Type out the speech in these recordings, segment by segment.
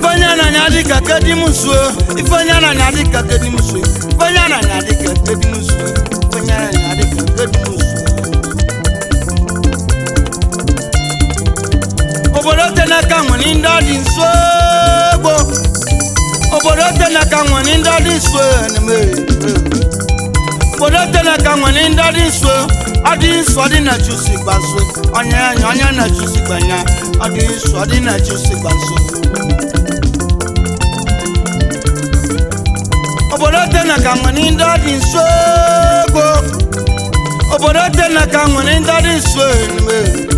ifeonye ananya dịka kedimusuo ifeonye ananya dịka kedimusuo ifeonye ananya dịka kedimusuo ifeonye ananya dịka kedimusuo obodo tenaka nwere ndị ọ dị nso egbo obodo tenaka nwere ndị ọ dị nso eneme obodo tenaka nwere ndị ọ dị nso ọ dị nsọ dị na chusi gbaso onye anya onye na chusi gbanya ọ dị nsọ dị na chusi gbaso obodo tenaka nwere ndị ọ dị nso egbo obodo tenaka nwere ndị ọ dị nso eneme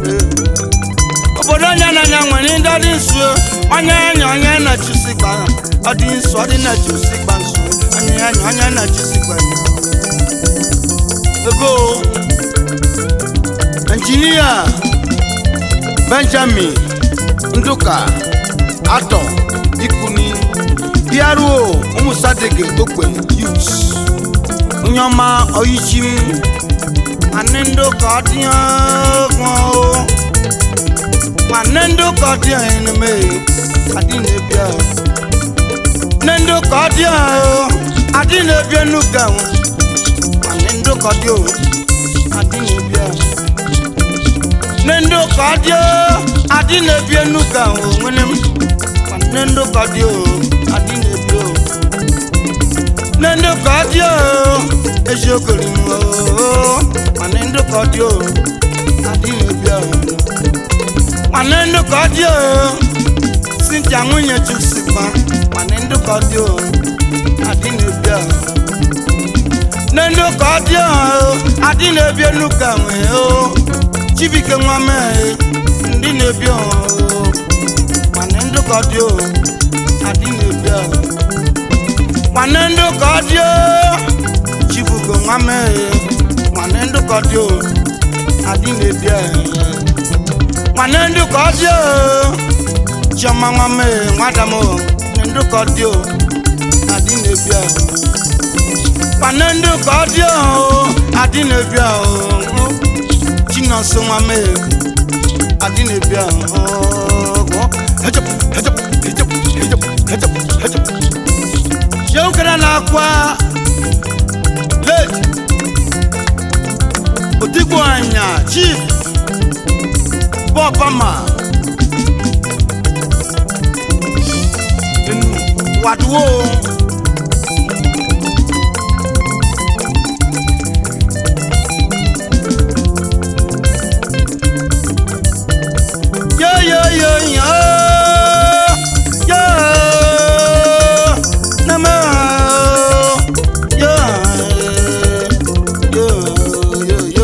obodo onye na-anya nwere ndị ọ dị nso onye anya onye na-achụsi gba ọ dị nsọ ọ dị na-achụsi gba nso onye anya onye na-achụsi gba ego injinia benjamin nduka atọ ikuni bịaruo ụmụsadege okpe yut onye ọma oyichim anị ndụka ọ dị ọgwụ nwanne ndị ụka dị anyị n'ime adị na-ebi ahụ nne ndị ụka dị ahụ adị na-ebi n'ụka ahụ nwanne ndị ụka dị ahụ adị na-ebi ahụ nne ndị ụka dị ahụ adị na-ebi n'ụka ahụ nwere m nwanne ndị ụka dị ahụ adị na-ebi ahụ nne ndị ụka dị ahụ eziokwu m nwanne ndị ụka dị ahụ adị na-ebi ahụ nwanne ndụkọ dị o sintia nwunye chusikwa nwanne ndụkọ dị o adị na-ebi a nne ndụkọ dị o adị na-ebi enuka nwee o chibike nwa mee ndị na-ebi o nwanne ndụkọ dị o adị na-ebi a nwanne ndụkọ dị o chibugo nwa mee nwanne ndụkọ dị o adị na-ebi a nwanne ndị ka ọ dị o chiọma nwa mee nwada m nne ndị ka ọ dị o adị na-ebi ahụ nwanne ndị ka ọ dị o adị na-ebi ahụ chinọsụ nwa mee adị na-ebi ahụ jeukere na-akwa late otigbo anya chief bọ́ọ̀bọ́mà wàdúwò yóyóyóyó yó nàmá yó yó yó yó.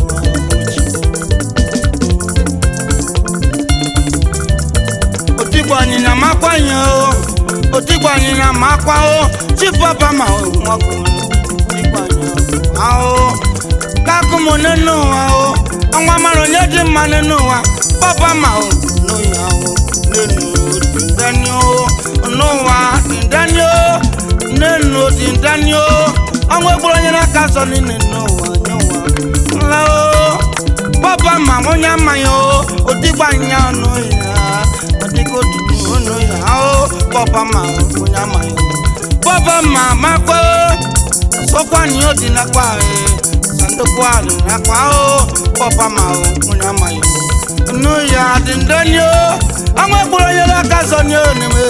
otigbo anyịnya makwa ya o otigbo anyịnya makwa o chipapa ma nwoke otigbo anyịnya ahụ kakụmụ nínú wa o ọnwa mara onye dị mma nínú wa papa ma o nù ya o nínú dìndání o n'ụwa dìndání o nínú dìndání o ọnwa egburu onye n'aka sọ n'ime n'ụwa nye ụwa nla o papa ma onye amaghị o otigbo anyịnya ọnụ ya adịgo tutu ọnụ ya o papa ma onye amaghị papa ma makwa sọkwa ni o dị nakwa sandokwa dị nakwa o papa ma onye amaghị nnu ya dị ndani o ọnwa egburu onye n'aka zọ ni o n'ime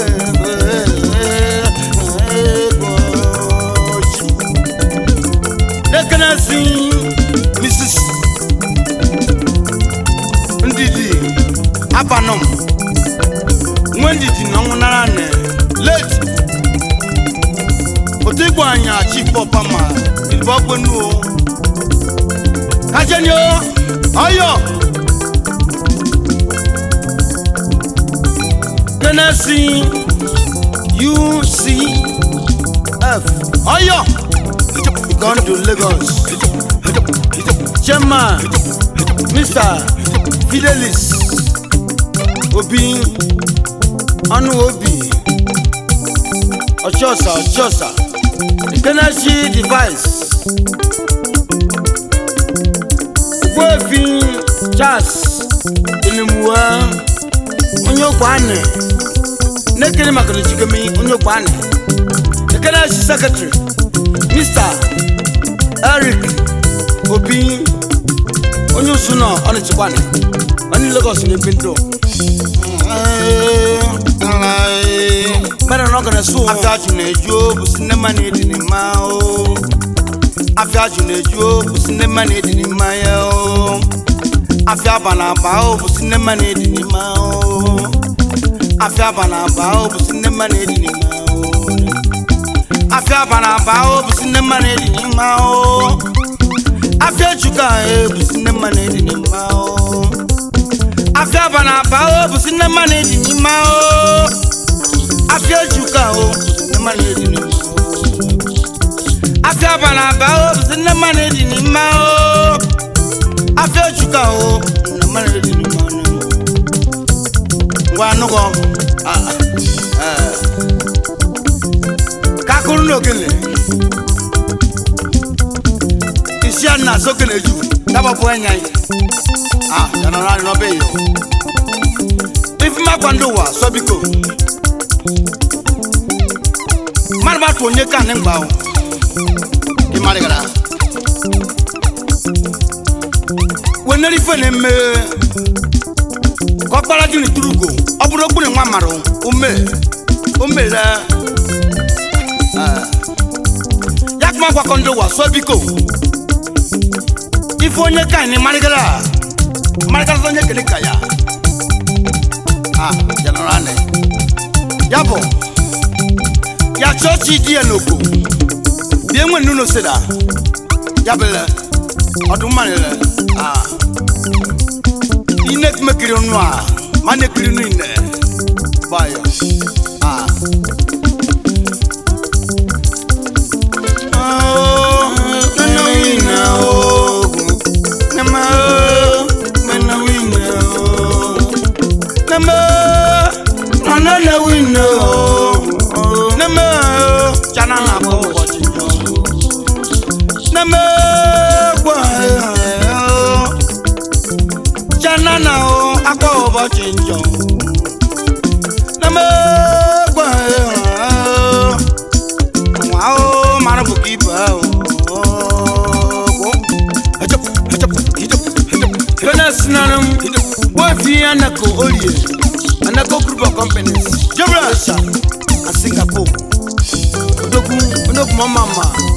ekenesi mrs ndidi abanom nwe ndidi na ọnwụ nara na late otegbu anya chief papa ma ilibọ gbenu o kajeni o ọyọ tennessee ucf ọyọ gone to lagos chairman mr fidelis obi ọnụ obi ọchọsa ọchọsa tennessee device ogbuefi charles elimuwa onye ogbe anị ekene maka na chikemi onye okpani ekene chi sekretary mr eric obi onye usu nọ ọnịchikwani onye lagos na-ebi ndụ mẹ́rin náà kàn sún. afẹ́jù n'ejú bụ sinema na-edi n'ime o afẹ́jù n'ejú bụ sinema na-edi n'ime ya o afẹ́ aba na aba o bụ sinema na-edi n'ime o afẹ́ aba na aba o bụ sinema na-edi n'ime o afẹ́ aba na aba o bụ sinema na-edi n'ime o afẹ́ chuka e bụ sinema na-edi n'ime o afẹ́ aba na aba o bụ sinema na-edi n'ime o afia juka o sinema na edi n'ime o afia banaba o sinema na edi n'ime o afia juka o sinema na edi n'ime o ngwa nụgọ kakụrụ n'ogene isi a na sokene ju dabapụ enya yi ah yanọrọ anyị n'ọbẹ yi o ifimakwa ndị ụwa sọ biko mmadụ b'a to onye kan ne gba o i ma de gara weneri fe ne me kɔkpala ju ni turugo ɔburo gbuni ŋma maro ome ome lɛ yakuma gbakɔndo wa sɔbiko ifo onye kan ni marigala marigala sɔ nye kele kaya ah yanora ne yabɔ ya chọọchị di ya n'oko bie nwe nnu n'oseda ya bele ọdún mmanụ le ah ine mekiri nnu a ma na-ekiri nnu ine bayo ah Oh, mena wina, oh. Nema, oh, mena wina, oh. Nema, mana na wina, oh. Nema, oh, chana na kwa ụbọchị njọ. Nema, kwa, oh. Chana na, oh, akwa ụbọchị njọ. Nema, kwa, oh. Nwa, oh, mara bụ ka ibe ahụ. Oh, hejep hejep hejep hejep kene sinanam wofi anako olie anako group of companies jebra asia and singapore odogwu odogwu mama